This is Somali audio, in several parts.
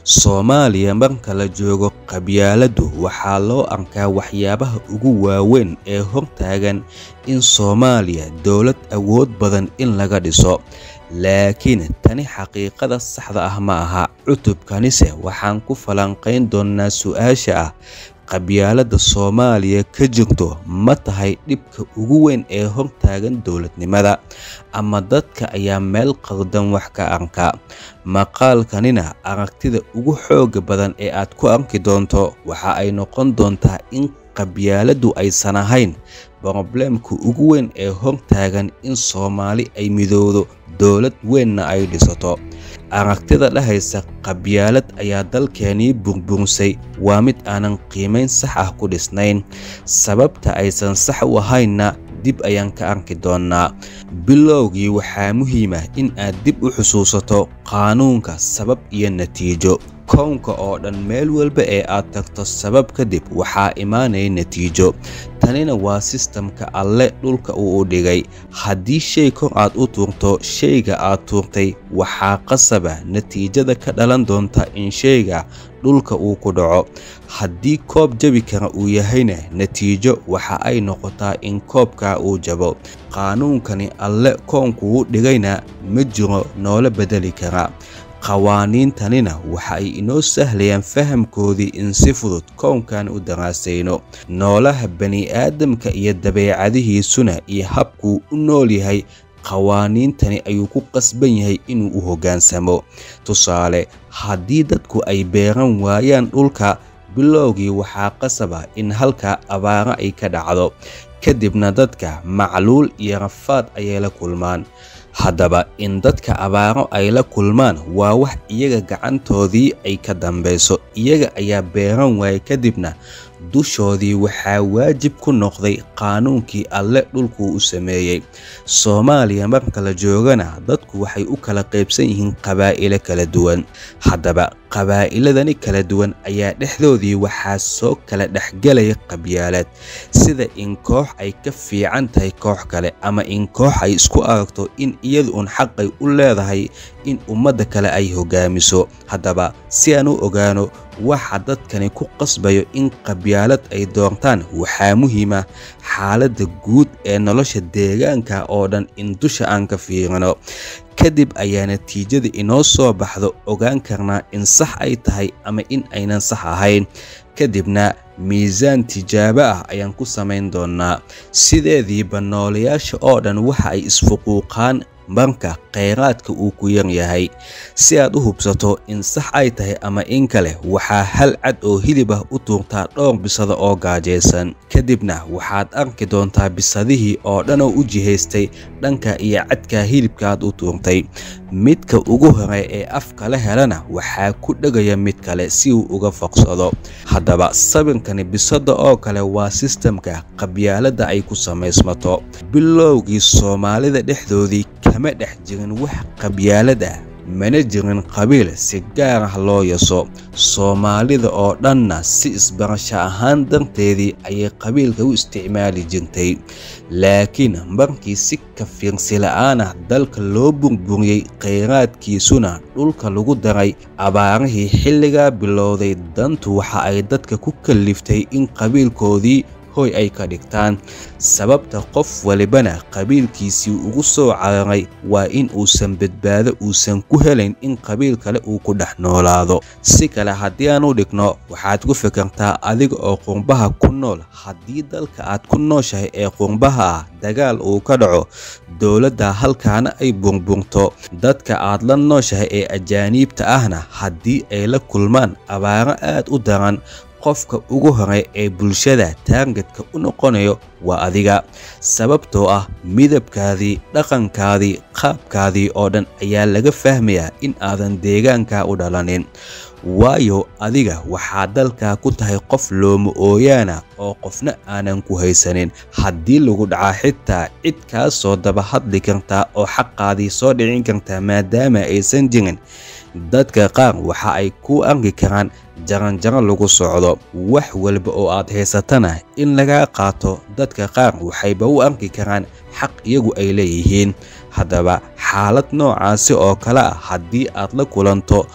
Soomaaliya marka la joogo qabyaaladdu waxaa loo arkaa waxyaabaha ugu waaweyn ee hortaagan in Soomaaliya dowlad awood badan in laga dhiso. Laakiin tani xaqiiqada saxda ah ma aha. Cutubkanise waxaan ku falanqayn doonaa su'aasha ah qabyaaladda Soomaaliya ka jirto ma tahay dhibka ugu weyn ee hortaagan dowladnimada, ama dadka ayaa meel khaldan wax ka arka? Maqaalkanina aragtida ugu xoogga badan ee aad ku arki doonto waxa ay noqon doontaa in qabyaaladdu aysan ahayn problemka ugu weyn ee hortaagan in Soomaali ay midowdo dowlad weynna ay dhisato. Aragtida dhahaysa qabyaalad ayaa dalkeenii burburisay waa mid aanan qiimayn sax ah ku dhisnayn. Sababta aysan sax u ahaynna dib ayaan ka arki doonaa. Bilowgii waxaa muhiim ah in aad dib u xusuusato qaanuunka sabab iyo natiijo. Koonka oo dhan meel walba ee aad tagto sabab kadib waxaa imaanaya natiijo. Tanina waa sistamka Alle dhulka uu u dhigay. Haddii shay kor aad u tuurto shayga aad tuurtay, waxaa qasaba natiijada ka dhalan doonta in shayga dhulka uu ku dhaco. Haddii koob jabi kara uu yahayna, natiijo waxa ay noqotaa in koobka uu jabo. Qaanuunkani Alle koonkuu dhigayna ma jiro noola beddeli kara. Qawaaniintanina waxa ay inoo sahlayaan fahamkoodii in si fudud koonkan u daraasayno. Noolaha bani'aadamka iyo dabeecadihiisuna iyo habkuu u nool yahay qawaaniintani ayuu ku qasban yahay inuu u hoggaansamo. Tusaale, haddii dadku ay beeran waayaan dhulka, bilowgii waxaa qasaba in halkaa abaaro ay ka dhacdo. Kadibna dadka macluul iyo rafaad ayay la kulmaan. Haddaba, in dadka abaaro ay la kulmaan waa wax iyaga gacantoodii ay ka dambeyso. Iyaga ayaa beeran waayay kadibna dushoodii waxaa waajib ku noqday qaanuunkii Alle dhulkuu u sameeyay. Soomaaliya marka la joogana dadku waxay u kala qaybsan yihiin qabaa'ilo kala duwan. Haddaba, qabaa'iladani kala duwan ayaa dhexdoodii waxaa soo kala dhexgelaya qabyaalad. Sida in koox ay ka fiican tahay koox kale, ama in koox ay isku aragto in iyadu un xaqay u leedahay in ummadda kale ay hoggaamiso. Haddaba, si aan u ogaano waxa dadkani ku qasbayo in qabyaalad ay doortaan, waxaa muhiim ah xaaladda guud ee nolosha deegaanka oo dhan in dusha aan ka fiirino. Kadib ayaa natiijada inoo soo baxdo ogaan karnaa in sax ay tahay ama in aynan sax ahayn. Kadibna miisaan tijaabo ah ayaan ku samayn doonaa. Sideediiba nooleyaasha oo dhan waxa ay isfuquuqaan marka kheyraadka uu ku yar yahay. Si aad u hubsato in sax ay tahay ama in kale, waxaa hal cad oo hilib ah u tuurtaa dhowr bisada oo gaajaysan. Kadibna waxaad arki doontaa bisadihii oo dhan oo u jihaystay dhanka iyo cadka hilibka aad u tuurtay. Midka ugu hore ee afka la helana waxaa ku dhegaya mid kale si uu uga foqsado. Haddaba, sawirkani bisada oo kale waa sistamka qabyaaladda ay ku samaysmato. Bilowgii Soomaalida dhexdoodii kama dhex jirin wax qabyaalad ah, mana jirin qabiil si gaar ah loo yaso. Soomaalida oo dhanna si isbarasho ahaan darteedii ayay qabiilka u isticmaali jirtay. Laakiin markii si ka fiirsi la'aan ah dalka loo burburiyay, kheyraadkiisuna dhulka lagu daray, abaarihii xilligaa bilowday, dantu waxa ay dadka ku kalliftay in qabiilkoodii hoy ay ka dhigtaan. Sababta qof walibana qabiilkiisii ugu soo cararay waa in uusan badbaado uusan ku helayn in qabiil kale uu ku dhex noolaado. Si kale haddii aan u dhigno, waxaad ku fikirtaa adiga oo qurbaha ku nool, haddii dalka aad ku nooshahay ee qurbaha ah dagaal uu ka dhaco, dowladda halkaana ay burburto, dadka aad la nooshahay ee ajaaniibta ahna haddii ay la kulmaan abaaro aad u daran, qofka ugu hore ee bulshada taargetka u noqonayo waa adiga. Sababtoo ah midabkaadii, dhaqankaadii, qaabkaadii oo dhan ayaa laga fahmayaa in aadan deegaanka u dhalanin. Waayo adiga waxaa dalka ku tahay qof looma ooyaana oo qofna aanan ku haysanin. Haddii lagu dhaca xitaa cid kaa soo daba hadli kartaa oo xaqaadii soo dhicin kartaa maadaama aysan jirin. Dadka qaar waxa ay ku arki karaan jaranjaro lagu socdo. Wax walba oo aad haysatana in lagaa qaato, dadka qaar waxayba u arki karaan xaq iyagu ay leeyihiin. Haddaba, xaalad noocaasi oo kale ah haddii aad la kulanto,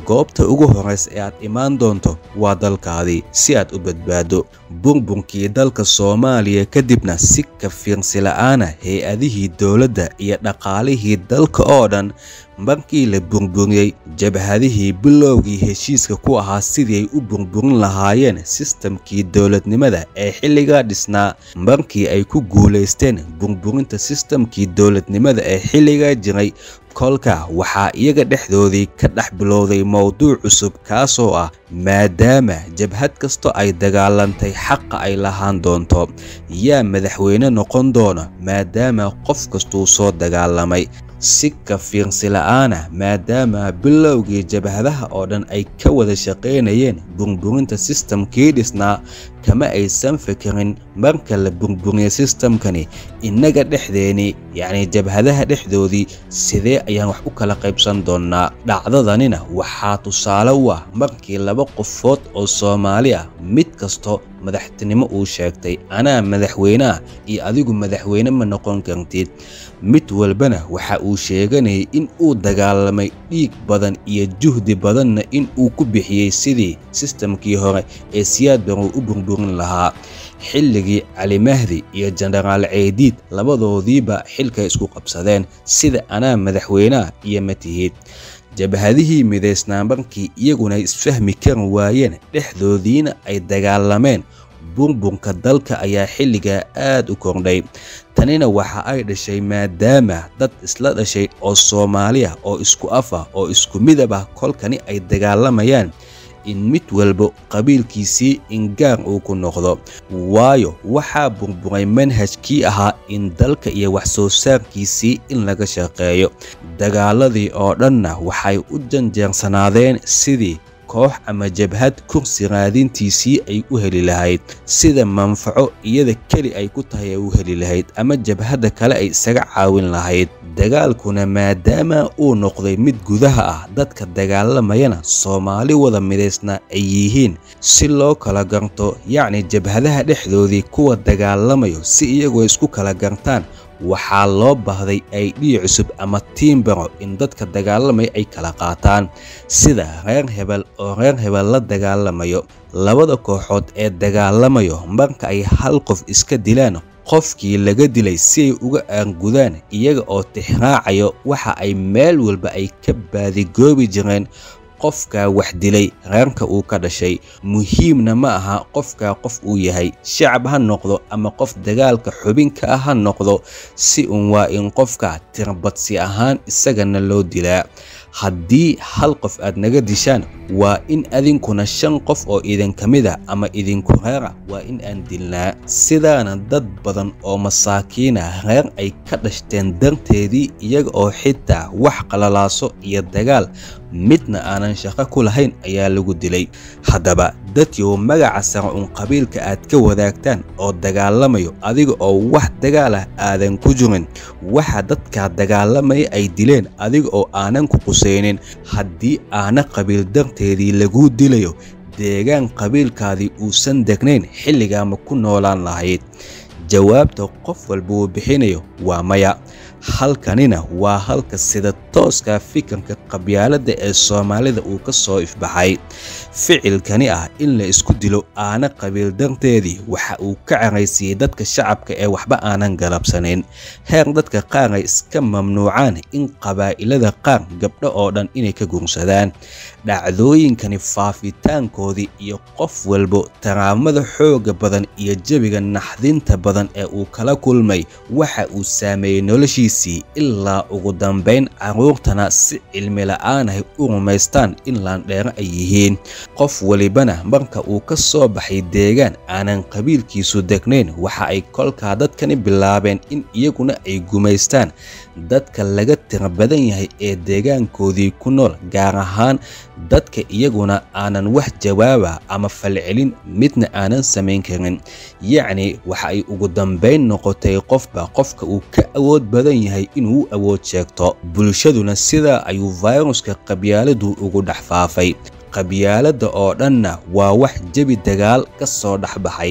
goobta ugu horraysa ee aad imaan doonto waa dalkaadii si aad u badbaado burburkii dalka soomaaliya kadibna si ka fiirsi la'aana hay-adihii dowladda iyo dhaqaalihii dalka oo dhan markii la burburiyey jabhadihii bilowgii heshiiska ku ahaa sidii ay u burburin lahaayeen sistamkii dowladnimada ee xilligaa dhisnaa markii ay ku guulaysteen burburinta sistamkii dowladnimada ee xilligaa jiray kolka waxaa iyaga dhexdoodii ka dhex bilowday mowduuc cusub kaasoo ah maadaama jabhad kasto ay dagaalantay xaqa ay lahaan doonto yaa madaxweyne noqon doona maadaama qof kastuu soo dagaalamay si ka fiirsi la'aana maadaama bilowgii jabhadaha oo dhan ay ka wada shaqaynayeen burburinta sistamkii dhisnaa kama aysan fikirin marka la burburiya sistamkani innaga dhexdeeni yacni jabhadaha dhexdoodii sidee ayaan wax u kala qaybsan doonnaa dhacdadanina waxaa tusaale u ah markii laba qofood oo soomaali ah mid kasto madaxtinimo uu sheegtay anaa madaxweyneah iyo adigu madaxweyne ma noqon kartid mid walbana waxa uu sheeganayay in uu dagaalamay dhiig badan iyo juhdi badanna in uu ku bixiyey sidii sistamkii hore ee siyaad baruu u burburin lahaa xilligii cali mahdi iyo jenaraal ceydiid labadoodiiba xilkay isku qabsadeen sida anaa madaxweyneah iyo matihid jabhadihii midaysnaa markii iyaguna isfahmi kari waayeen dhexdoodiina ay dagaalameen burburka dalka ayaa xilligaa aad u kordhay tanina waxa ay dhashay maadaama dad isla dhashay oo soomaali ah oo isku af ah oo isku midab ah kolkani ay dagaalamayaan in mid walba qabiilkiisii ingaar uu ku noqdo waayo waxaa burburay manhajkii ahaa in dalka iyo wax soo saarkiisii in laga shaqeeyo dagaaladii oo dhanna waxay u janjeersanaadeen sidii koox ama jabhad kursi raadintiisii ay u heli lahayd sida manfaco iyada keli ay ku tahay ay u heli lahayd ama jabhadda kale ay isaga caawin lahayd dagaalkuna maadaama uu noqday mid gudaha ah dadka dagaalamayana soomaali wada midaysna ay yihiin si loo kala garto yacni jabhadaha dhexdoodii kuwa dagaalamayo si iyagoo isku kala gartaan waxaa loo baahday aydhiya cusub ama tiimbaro in dadka dagaalamaya ay kala qaataan sida reer hebel oo reer hebel la dagaalamayo labada kooxood ee dagaalamayo marka ay hal qof iska dilaan qofkii laga dilay si ay uga aangudaan iyaga oo tixraacayo waxa ay meel walba ay ka baadigoobi jireen qofkaa wax dilay reerka uu ka dhashay muhiimna ma aha qofkaa qof uu yahay shacab ha noqdo ama qof dagaalka xubinka ah ha noqdo si uun waa in qofka tirbadsi ahaan isagana loo dilaa haddii hal qof aad naga dishaan waa in adinkuna shan qof oo idinka mid a ama idinku reera waa in aan dilnaa sidaana dad badan oo masaakiina reer ay ka dhashteen darteedii iyaga oo xitaa wax qalalaaso iyo dagaal midna aanan shaqo ku lahayn ayaa lagu dilay haddaba dadyow magaca sare uun qabiilka aad ka wadaagtaan oo dagaalamayo adiga oo wax dagaal ah aadan ku jirin waxa dadkaa dagaalamaya ay dileen adiga oo aanan ku qusaynin haddii aana qabiil darteedii laguu dilayo deegaan qabiilkaadii uusan degnayn xilligaa ma ku noolaan lahayd jawaabta qof walba uu bixinayo waa maya halkanina waa halka sida tooska fikirka qabyaaladda ee soomaalida uu ka soo ifbaxay ficilkani ah in la isku dilo aana qabiil darteedii waxa uu ka caraysiiyey dadka shacabka ee waxba aanan galabsanayn heer dadka qaar ay iska mamnuucaan in qabaa'ilada qaar gabdho oo dhan inay ka gursadaan dhacdooyinkani faafitaankoodii iyo qof walbo taraamada xooga badan iyo jebiga naxdinta badan ee uu kala kulmay waxa uu saameeyey noloshiisii ilaa ugu dambayn carruurtana si cilmi la'aan ahy u rumaystaan in laandheero ay yihiin qof welibana marka uu ka soo baxay deegaan aanan qabiilkiisu degnayn waxa ay kolkaa dadkani bilaabeen in iyaguna ay gumaystaan dadka laga tira badan yahay ee deegaankoodii ku nool gaar ahaan dadka iyaguna aanan wax jawaaba ama falcelin midna aanan samayn karin yacni waxa ay ugu dambayn noqotay qofba qofka uu ka awood badan yahay inuu awood sheegto bulshaduna sidaa ayuu fayruska qabyaaladu ugu dhex faafay qabyaaladda oo dhanna waa wax jebi dagaal ka soo dhex baxay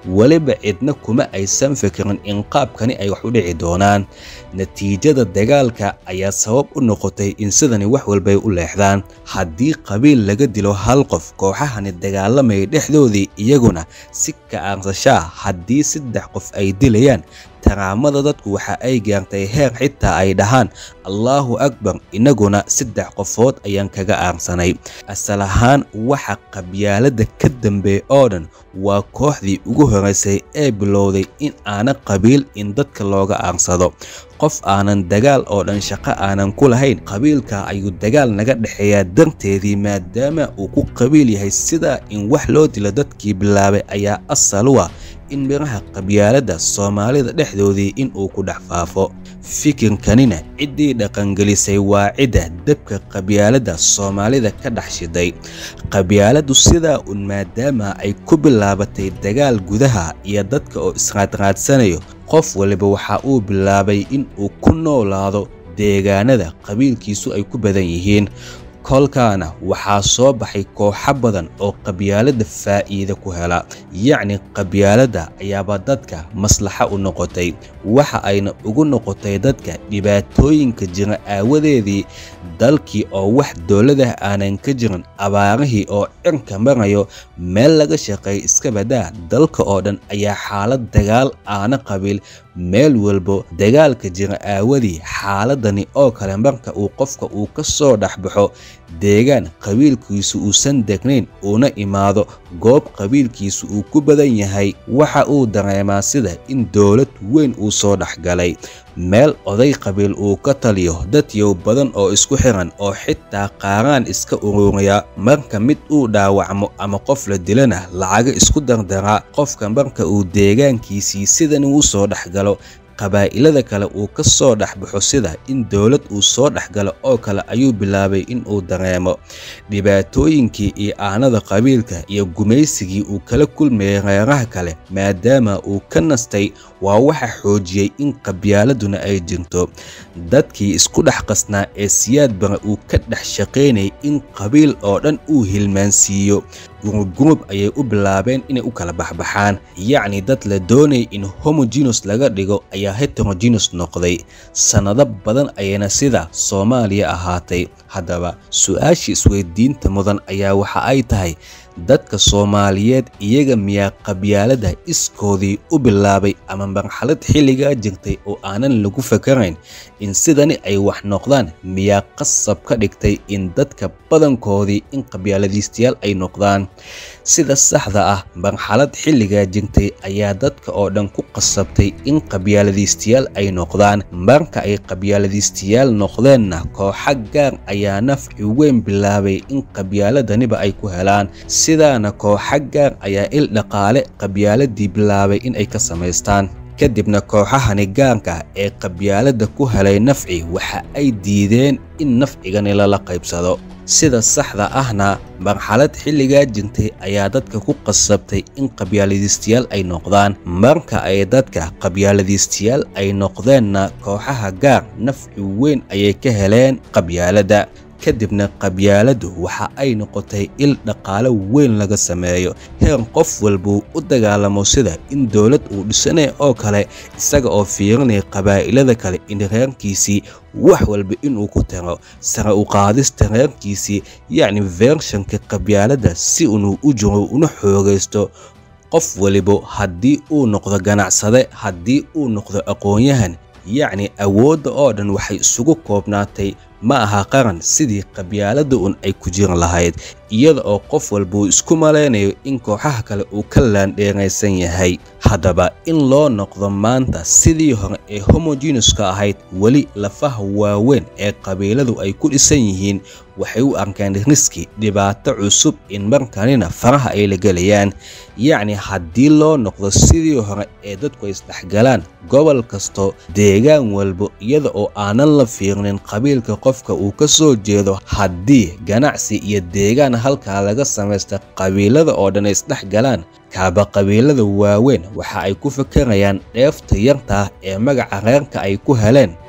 weliba cidna kuma aysan fikirin in qaabkani ay wax u dhici doonaan natiijada dagaalka ayaa sabab u noqotay in sidani wax walbay u leexdaan haddii qabiil laga dilo hal qof kooxahani dagaalamaya dhexdoodii iyaguna si ka-aansashaa haddii saddex qof ay dilayaan taraamada dadku waxa ay gaartay heer xitaa ay dhahaan allaahu akbar inaguna saddex qofood ayaan kaga aarsanay asal ahaan waxa qabyaalada ka dambeeya oo dhan waa kooxdii ugu horeysay ee bilowday in aana qabiil in dadka looga aarsado qof aanan dagaal oo dhan shaqo aanan ku lahayn qabiilka ayuu dagaal naga dhexeeyaa darteedii maadaama uu ku qabiil yahay sidaa in wax loo dilo dadkii bilaabay ayaa asal u ah in miraha qabyaaladda soomaalida dhexdoodii in uu ku dhex faafo fikirkanina ciddii dhaqangelisay waa cidda dabka qabyaaladda soomaalida ka dhex shiday qabyaaladdu sidaa un maadaama ay ku bilaabatay dagaal gudaha iyo dadka oo israadraadsanayo qof waliba waxa uu bilaabay in uu ku noolaado deegaanada qabiilkiisu ay ku badan yihiin kolkaana waxaa soo baxay kooxo badan oo qabyaaladda faa'iide ku hela yacni qabyaaladda ayaaba dadka maslaxa u noqotay waxa ayna ugu noqotay dadka dhibaatooyinka jira aawadeedii dalkii oo wax dowladah aanan ka jirin abaarihii oo cirka marayo meel laga shaqeeya iska badaa dalka oo dhan ayaa xaalad dagaal aana qabiil meel walbo dagaalka jira aawadii xaaladani oo kale marka uu qofka uu ka soo dhexbaxo deegaan qabiilkiisu uusan degnayn uuna imaado goob qabiilkiisu uu ku badan yahay waxa uu dareemaa sida in dowlad weyn uu soo dhexgalay meel oday qabiil uu ka taliyo dad yow badan oo isku xiran oo xitaa qaaraan iska ururiya marka mid uu dhaawacmo ama qof la dilana lacaga isku dardaraa qofka marka uu deegaankiisii sidan uu soo dhexgalo qabaa'ilada kale uu ka soo dhexbaxo sida in dowlad uu soo dhexgalo oo kale ayuu bilaabay in uu dareemo dhibaatooyinkii iyo aanada qabiilka iyo gumaysigii uu kala kulmayay reeraha kale maadaama uu ka nastay waa waxa xoojiyey in qabyaaladuna ay jirto dadkii isku dhex qasnaa ee siyaad bara uu ka dhex shaqaynayay in qabiil oo dhan uu hilmaansiiyo gurugurub ayay u bilaabeen inay u kala baxbaxaan yacni dad la doonayay in homogenos laga dhigo ayaa heterogenos noqday sannado badan ayayna sida soomaaliya ahaatay haddaba su-aashii isweydiinta mudan ayaa waxa ay tahay dadka soomaaliyeed iyaga miyaa qabyaalada iskoodii u bilaabay ama marxalad xilligaa jirtay oo aanan lagu fakarayn in sidani ay wax noqdaan miyaa qasab ka dhigtay in dadka badankoodii in qabyaaladiistayaal ay noqdaan sida saxda ah marxalad xilligaa jirtay ayaa dadka oo dhan ku qasabtay in qabyaaladiistayaal ay noqdaan marka ay qabyaaladiistayaal noqdeenna kooxa gaar ayaa nafci weyn bilaabay in qabyaaladaniba ay ku helaan sidaana kooxa gaar ayaa il dhaqaale qabyaaladii bilaabay in ay ka samaystaan kadibna kooxahani gaarka ee qabyaalada ku helay nafci waxa ay diideen in nafcigani lala qaybsado sida saxda ahna marxalad xilligaa jirtay ayaa dadka ku qasabtay in qabyaaladiistayaal ay noqdaan marka ay dadka qabyaaladiistayaal ay noqdeenna kooxaha gaar nafci weyn ayay ka heleen qabyaalada kadibna qabyaaladu waxa ay noqotay il dhaqaale weyn laga sameeyo heer qof walbuu u dagaalamo sida in dowlad uu dhisanaya oo kale isaga oo fiirinaya qabaa'ilada kale in reerkiisii wax walba inuu ku taro sare u qaadista reerkiisii yacni vershanka qabyaalada si inuu u jiro una xoogaysto qof waliba haddii uu noqdo ganacsade haddii uu noqdo aqoon-yahan yacni awoodda oo dhan waxay isugu koobnaatay ma aha qaran sidii qabyaalada un ay ku jiran lahayd iyada oo qof walba uu isku malaynayo in kooxaha kale uu ka laandheeraysan yahay haddaba in loo noqdo maanta sidii hore ee homogeneska ahayd weli lafaha waaweyn ee qabiiladu ay ku dhisan yihiin waxay u arkeen riski dhibaato cusub in markanina faraha ay la gelayaan yacni haddii loo noqdo sidii hore ee dadku ay isdhexgalaan gobol kasto deegaan walbo iyada oo aanan la fiirnin qabiilka qofka uu ka soo jeedo haddii ganacsi iyo deegaan halkaa laga samaysta qabiilada oo dhan ay isdhex galaan kaaba qabiilada waaweyn waxa ay ku fakarayaan dheefta yartaa ee magaca reerka ay ku heleen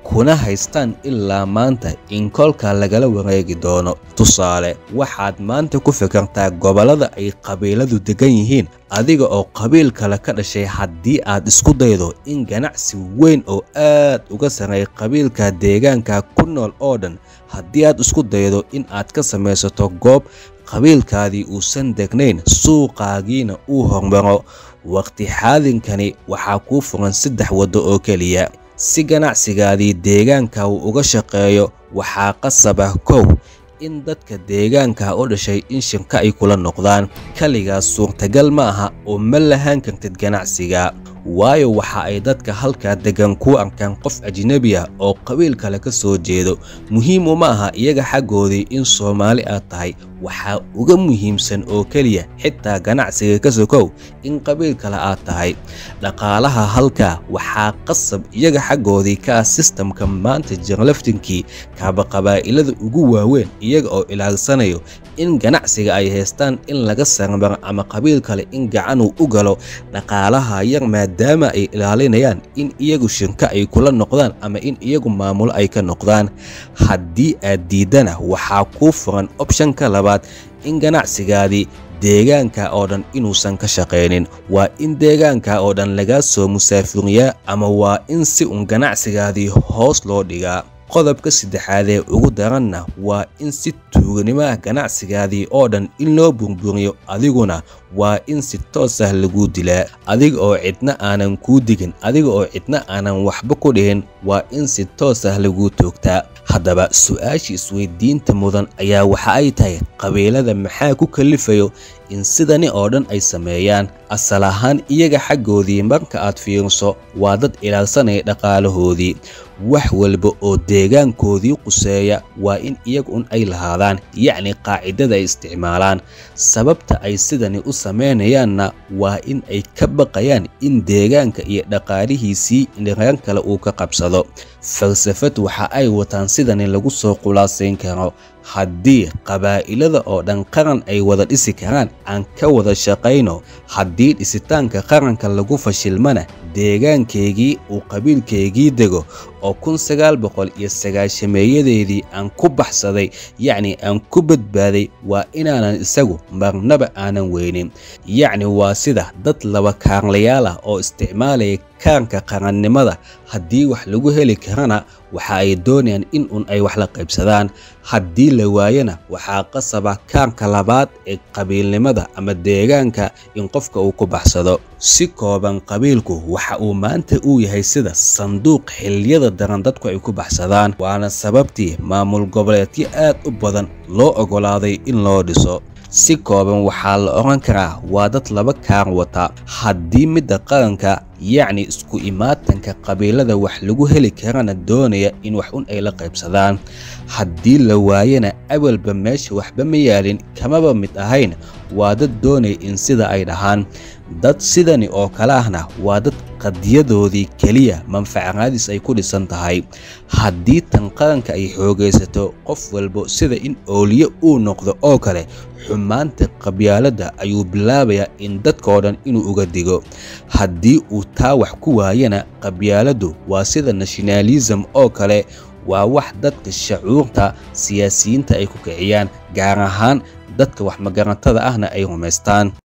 kuna haystaan ilaa maanta in kolka lagala wareegi doono tusaale waxaad maanta ku fikirtaa gobollada ay qabiiladu degan yihiin adiga oo qabiil kale ka dhashay haddii aad isku daydo in ganacsi weyn oo aad uga sarreeya qabiilka deegaanka ku nool oo dhan haddii aad isku daydo in aad ka samaysato goob qabiilkaadii uusan degnayn suuqaagiina uu hormaro waqti xaadinkani waxaa kuu furan saddex waddo oo keliya si ganacsigaadii deegaanka uu uga shaqeeyo waxaa qasaba kow in dadka deegaanka u dhashay in shirka ay kula noqdaan kaligaas suurtagal ma aha oo ma lahaan kartid ganacsiga waayo waxa ay dadka halkaa degan kuu arkaan qof ajnebi ah oo qabiil kale ka soo jeedo muhiim uma aha iyaga xaggoodii in soomaali aad tahay waxaa uga muhiimsan oo keliya xitaa ganacsiga ka sokow in qabiil kale aad tahay dhaqaalaha halkaa waxaa qasab iyaga xaggoodii ka ah sistamka maanta jarlaftinkii kaaba qabaa'ilada ugu waaweyn iyaga oo ilaalsanayo in ganacsiga ay haystaan in laga sarmaro ama qabiil kale in gacanuu u galo dhaqaalaha yar maadaama ay ilaalinayaan in iyagu shirka ay kula noqdaan ama in iyagu maamulo ay ka noqdaan haddii aad diiddana waxaa kuu furan opshanka labaad in ganacsigaadii deegaanka oo dhan inuusan ka shaqaynin waa in deegaanka oo dhan lagaa soo musaafuriyaa ama waa in si un ganacsigaadii hoos loo dhigaa qodobka saddexaadee ugu daranna waa in si tuuganimaha ganacsigaadii oo dhan in loo burburiyo adiguna waa in si toos ah laguu dilaa adiga oo cidna aanan kuu digin adiga oo cidna aanan waxba ku dhihin waa in si toos ah laguu toogtaa haddaba su-aasha isweydiinta mudan ayaa waxa ay tahay qabiilada maxaa ku kalifayo in sidani oo dhan ay sameeyaan asal ahaan iyaga xaggoodii marka aad fiiriso waa dad ilaalsanaya dhaqaalahoodii wax walba oo deegaankoodii quseeya waa in iyaga un ay lahaadaan yacni qaacidada ay isticmaalaan sababta ay sidani u samaynayaanna waa in ay ka baqayaan in deegaanka iyo dhaqaalihiisii reer kale uu ka qabsado falsafad waxa ay wataan sidani lagu soo khulaasayn karo haddii qabaa'ilada oo dhan qaran ay wada dhisi karaan aan ka wada shaqayno haddii dhisitaanka qaranka lagu fashilmana deegaankaygii uu qabiilkaygii dego oo kun sagaal boqol iyo sagaashameeyadeedii aan ku baxsaday yacni aan ku badbaaday waa inaanan isagu marnaba aanan weynin yacni waa sida dad laba kaarlayaal ah oo isticmaalaya kaanka qarannimada haddii wax lagu heli karana waxa ay doonayaan in un ay wax la qaybsadaan haddii la waayana waxaa qasaba kaanka labaad ee qabiilnimada ama deegaanka in qofka uu ku baxsado si kooban qabiilku waxa uu maanta uu yahay sida sanduuq xilliyada daran dadku ay ku baxsadaan waana sababtii maamul goboleedyo aad u badan loo oggolaaday in loo dhiso si kooban waxaa la odhan karaa waa dad laba kaar wata haddii midda qaranka yacni isku imaatanka qabiilada wax lagu heli karana doonaya in wax un ay la qaybsadaan haddii la waayana awalba meesha waxba ma yaalin kamaba mid ahayn waa dad doonaya in sida ay dhahaan dad sidani oo kale ahna waa dad qadiyadoodii keliya manfacaraadis ay ku dhisan tahay haddii tan qaranka ay xoogaysato qof walbo sida in ooliye uu noqdo oo kale xumaanta qabyaaladda ayuu bilaabayaa in dadkao dhan inuu uga digo haddii uu taa wax ku waayana qabyaaladdu waa sida nationalism oo kale waa wax dadka shacuurta siyaasiyiinta ay ku kiciyaan gaar ahaan dadka wax magarantada ahna ay rumaystaan